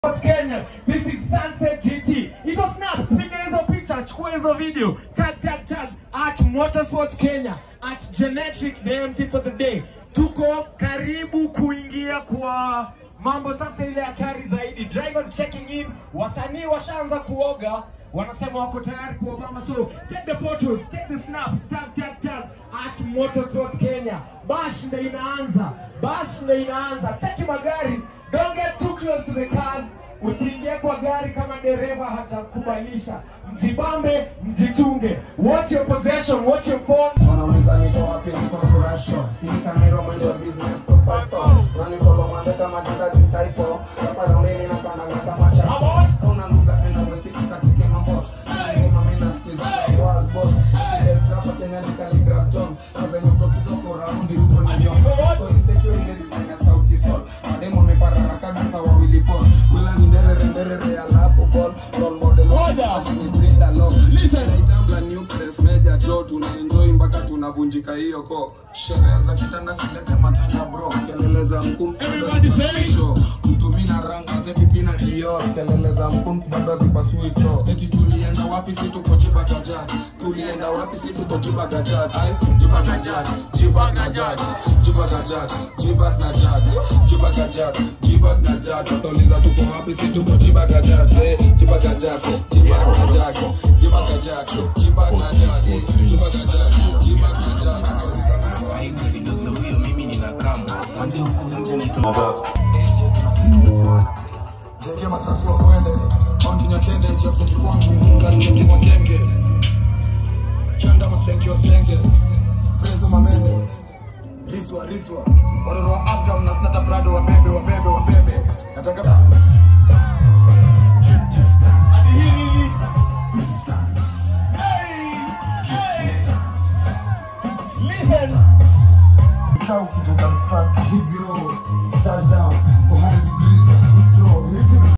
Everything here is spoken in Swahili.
Motorsports Kenya. This is Sunset GT. Hizo snaps, piga hizo picha, chukua hizo video. Tag tag tag at Motorsports Kenya at Genetrix the MC for the day. Tuko karibu kuingia kwa mambo sasa ile hatari zaidi. Drivers checking in, wasanii washaanza kuoga, wanasema wako tayari kuogama. So take the photos, take the snaps, tag tag tag at Motorsports Kenya. Bash ndio inaanza, bash ndio inaanza. Cheki magari, don't get too close to the cars. Usiingie kwa gari kama dereva hatakubalisha. Mjibambe, mjichunge. Watch your possession, watch your phone. wanauliza niko wapi niko kurasho hii kamera mwendo wa business to fight for nanifolo mwanzo kama jita disciple hapa na mimi napanda kama chapo una lugha enda westi katike mambo ni mama ina skiza world boss ile strap tena ni calligraph tom sasa ni prokizo kwa raundi huko ni yo kwa insecure ile design ya sauti sol mademo meparara kabisa wawili pon wila ni ndere ndere alafu ball role model Order. ni Brenda Love listen naitambla new press meja jo tunaenjoy mpaka tunavunjika hiyo ko sherehe za kitanda silete matanga bro kelele za mkum Everybody say. jo mtumi na ranga ze pipi na Dior kelele za mkum bado zipasui cho eti tulienda wapi si tuko jiba gajat tulienda wapi si tuko jiba gajat ai jiba gajat jiba gajat jiba gajat jiba gajat jiba gajat jiba gajat watauliza tuko wapi si tuko jiba gajat eh jiba gajat jiba gajat jiba gajat jiba gajat eh, jiba gajat jiba gajat watauliza hizi video zina huyo mimi nina kama manze huko nje naitwa Jenge masasi wa kwende Mountain ya kende Jackson kwangu Munga nyingi mwa genge Chanda masenki wa senge Prezo mamende Riswa riswa Watoto wa uptown na snata prado wabebe wabebe wabebe Nataka Listen. Kau kitoka spark Zero